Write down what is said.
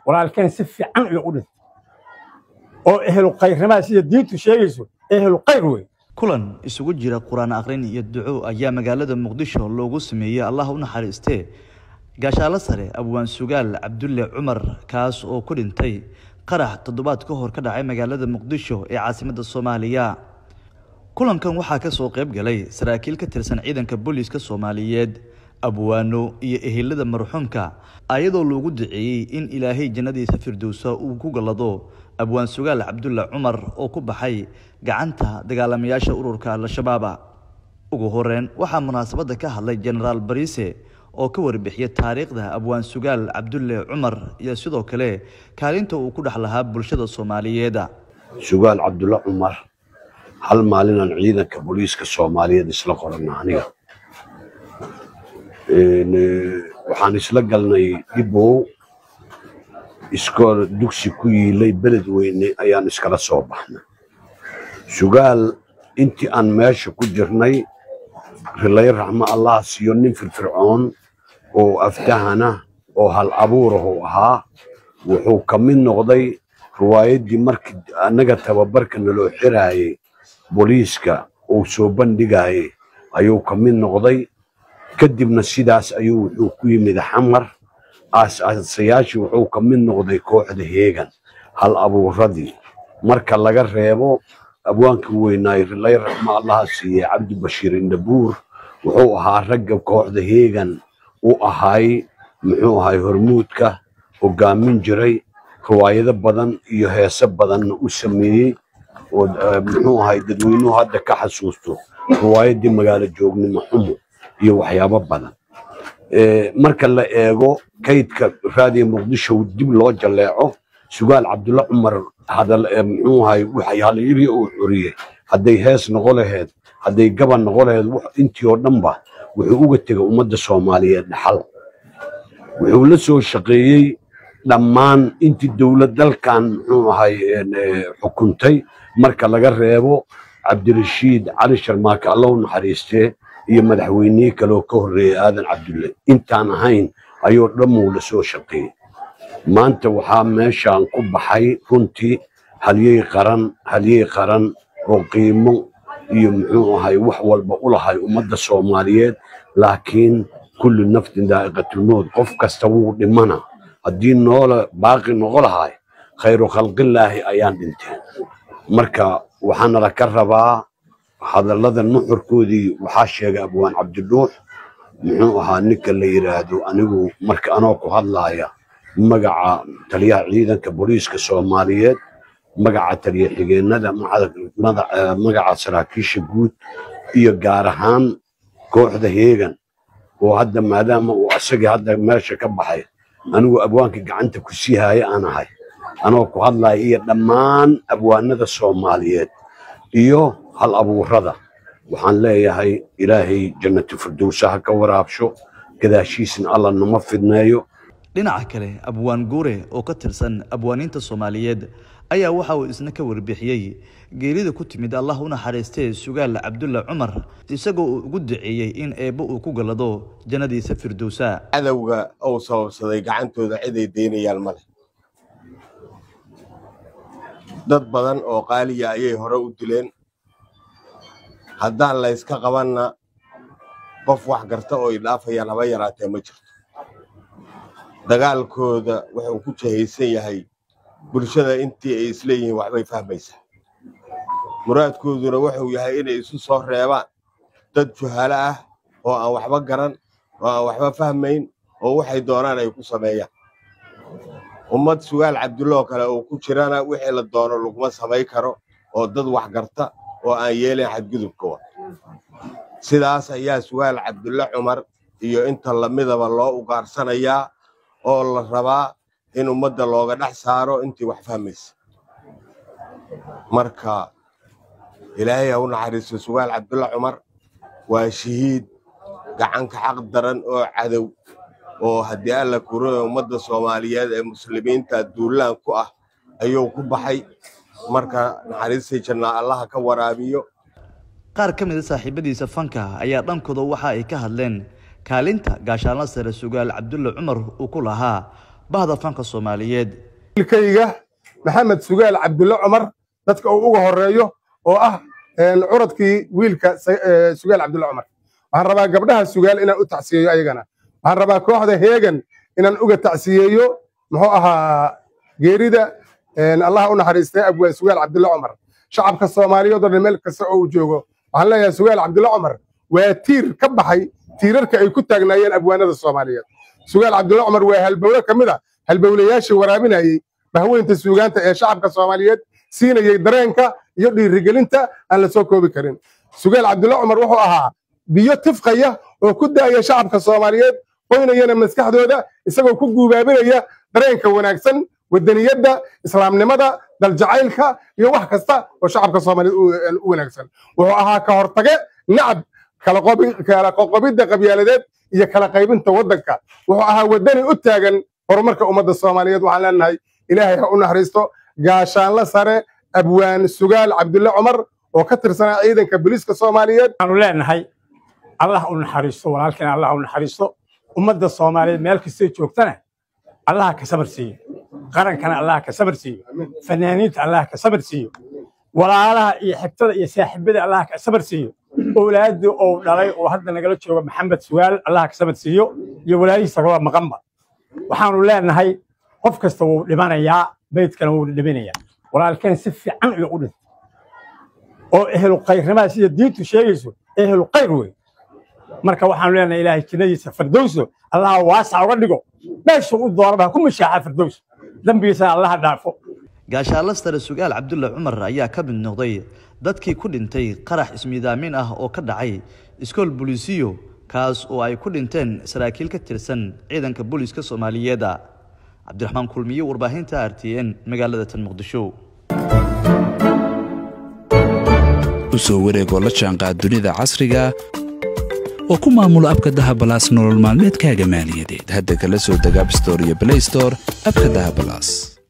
walaalkeen si fiican ayuu u dhintay oo ehlu khayrnimaa sida diintu sheegayso ehlu khayr wey kulan isugu jira qur-aan akhrin iyo duco ayaa magaalada muqdisho loogu sameeyey allah u naxariistee gaashaalo sare abwaan sugaal cabdulle cumar kaas oo ku dhintay qarax toddobaad ka hor ka dhacay magaalada muqdisho ee caasimadda soomaaliya kulankan waxaa ka soo qayb galay saraakiil ka tirsan ciidanka booliiska soomaaliyeed abwaano iyo ehelada marxuumka ayadoo loogu duceeyey in ilaahay jannadiisa firdowsa uu ku gallado abwaan sugaal cabdulle cumar oo ku baxay gacanta dagaalamayaasha ururka al-shabaaba ugu horeyn waxaa munaasabadda ka hadlay jenaraal bariise oo ka warbixiyay taariikhda abwaan sugaal cabdulle cumar iyo sidoo kale kaalinta uu ku dhex lahaa bulshada soomaaliyeed sugaal cabdulle cumar hal maalinaan ciidanka booliiska soomaaliyeed isla qorana aniga waxaan isla galnay dhibow iskool dugsi ku yiilay beled weyne ayaan iskala soo baxnay sugaal intii aan meesha ku jirnay rilay raxmo allah siiyo nin firfircoon oo aftahana oo hal abuurahu ahaa wuxuu ka mid noqday riwaayaddii markii annaga tababarka naloo xiraayey booliiska uu soo bandhigayey ayuu ka mid noqday kadibna sidaas ayuu wuxuu ku yimid xamar aas-aasayaashii wuxuu ka mid noqday kooxda heegan hal abuuradii marka laga reebo abwaankii weynaay rilay raxmo allaha siiyey cabdi bashiir indhabuur wuxuu ahaa ragga kooxda heegan u ahaay muxuu ahay hormuudka hogaamin jiray riwaayado badan iyo heese badanna u sameeyey oo muxuu ahay dadweynuhu hadda ka xasuusto riwaayaddii magaalo joognimo xumo iyo waxyaabo badan marka la eego kaydka raadiyo muqdisho dib loo jalleeco sugaal cabdulle cumar hadal muxuu ahay halyiri uu xuriyey hadday hees noqo laheed hadday gaban noqo laheed intii oo dhanba wuxuu uga tegay ummadda soomaaliyeed dhaxal wuxuu la soo shaqeeyey dhammaan intii dowlad dalkan muxuu ahay xukuntay marka laga reebo cabdirashiid cali sharmaake allahu naxariistee iyo madaxweynihii kaleoo ka horreeyey aadan cabdulle intaan ahayn ayuu dhammuu la soo shaqeeyey maanta waxaa meeshaan ku baxay runtii halyey qaran halyey qaran oo qiimo iyo muxuu ahay wax walba u lahay ummadda soomaaliyeed laakiin kullu naftin daa'iqatulmowd qof kasta wuu dhimana haddii noola baaqi noqo lahay khayru khalqillaahi ayaan dhinteen marka waxaanala ka rabaa hadallada nuxurkoodii waxaa sheegay abwaan cabdiduux muxuu ahaa ninka la yidhaahdo anigu marka anoo ku hadlaaya magaca taliyaha ciidanka booliiska soomaaliyeed magaca taliya xigeenada magaca saraakiisha guud iyo gaar ahaan kooxda heegan oo hadda maadaama uu asagii hadda meesha ka baxay anigu abwaanka gacanta ku sii haya aan ahay anoo ku hadlaya iyo dhammaan abwaanada soomaaliyeed iyo hal abuurada waxaan leeyahay ilaahay jannatu firdowsa ha ka waraabsho gadaashiisna alla nama fidneeyo dhinaca kale abwaan guure oo ka tirsan abwaaniinta soomaaliyeed ayaa waxa uu isna ka warbixiyey geerida ku timid allah u naxariistee sugaal cabdulle cumar isagoo uu ugu duceeyey in eebbo uu ku gallado jannadiisa firdowsa cadowga uu sababsaday gacantooda ciday daynayaan male dad badan oo qaaliya ayay hore u dileen haddaan layska qabanna qof wax garta oo idhaafayaan haba yaraatee ma jirto dagaalkooda wuxuu ku jahaysan yahay bulshada intii ay isleeyihiin waxbay fahmaysaa muraadkooduna wuxuu yahay inay isu soo reebaan dad juhalo ah oo aan waxba garan oo aan waxba fahmayn oo waxay doonaan ay ku sameeyaan ummad sugaal cabdulloo kale uu ku jirana wixii la doono laguma samayn karo oo dad wax garta oo aan yeelayn xadgudubka wa sidaas ayaa sugaal cabdulle cumar iyo inta lamidaba loo ugaarsanayaa oo la rabaa in ummadda looga dhex saaro intii wax fahmaysa marka ilaahay ha u naxariisto sugaal cabdulle cumar waa shahiid gacanka xaq daran oo cadow oo haddii alla kuro ummadda soomaaliyeed ee muslimiinta duulaan ku ah ayuu ku baxay marka naxariistii jannaa allaha ka waraabiyo qaar ka mid a saaxiibadiisa fanka ayaa dhankooda waxa ay ka hadleen kaalinta gaashaanla sare sugaal cabdulle cumar uu ku lahaa bahda fanka soomaaliyeed wiilkayga maxamed sugaal cabdulle cumar dadka uu uga horeeyo oo ah curadkii wiilka sugaal cabdulle cumar waxaan rabaa gabdhaha sugaal inaan u tacsiyeeyo ayagana waxaan rabaa kooxda heegan inaan uga tacsiyeeyo muxuu ahaa geerida allah u naxariistay abwaan sugaal cabdulle cumar shacabka soomaaliyeed oo dhan meel kasta oo uu joogo waxaan leeyahay sugaal cabdulle cumar waa tiir ka baxay tiirarka ay ku taagnaayeen abwaanada soomaaliyeed sugaal cabdulle cumar waa halbowle ka mid a halbowlayaashii waraabinayey bahweynta suugaanta ee shacabka soomaaliyeed siinayey dareenka iyo dhiirigelinta aan la soo koobi karin sugaal cabdulle cumar wuxuu ahaa biyo tifqaya oo ku daaya shacabka soomaaliyeed qoynayana maskaxdooda isagoo ku guubaabinaya dareenka wanaagsan wadaniyadda islaamnimada daljacaylka iyo wax kasta oo shacabka soomaaliyeed u wanaagsan wuxuu ahaa ka hortage nacab kala qoqobidda qabyaaladeed iyo kala qaybinta waddanka wuxuu ahaa wadani u taagan horumarka ummadda soomaaliyeed waxaan leenahay ilaahay ha u naxariisto gaashaanla sare abwaan sugaal cabdulle cumar oo ka tirsanaa ciidanka booliiska soomaaliyeed waxaanu leenahay allah u naxariisto walaalkeen allah u naxariisto ummadda soomaaliyeed meel kastay joogtana allaha ka sabar siiyo qarankana allaha ka sabar siiyo fanaaniinta allaha ka sabar siiyo walaalaha iyo xigtada iyo saaxiibada allaha ka sabar siiyo owlaadii uu dhalay oo hadda nagala jooga maxamed sugaal allaha ka sabar siiyo iyo walaahiisa kaloo maqanba waxaanu leenahay qof kasta wuu dhimanayaa beydkana wuu dhiminayaa walaalkeen si fiican iyo u dhintay oo ehlu kayrnimaa sida diintu sheegayso ehlu kayr wey marka waxaanu leenahay ilaahay jannadiisa firdowso allaha waasac uga dhigo meesha u doonaba ha ku mashaaxa firdows dembigiisana allaha dhaafo gaashaalla sare sugaal cabdulle cumar ayaa ka mid noqday dadkii ku dhintay qarax ismiidaamin ah oo ka dhacay iskool bolisiyo kaas oo ay ku dhinteen saraakiil ka tirsan ciidanka booliiska soomaaliyeeda cabdiraxmaan kulmiye warbaahinta r t n magaalada tan muqdisho u soo wareegoo la jaanqaad dunida casriga oo ku maamulo abka dahabalaas nolol maalmeedkaaga maaliyadeed hadda kala soo deg abstore iyo blaystore abka dahabalaas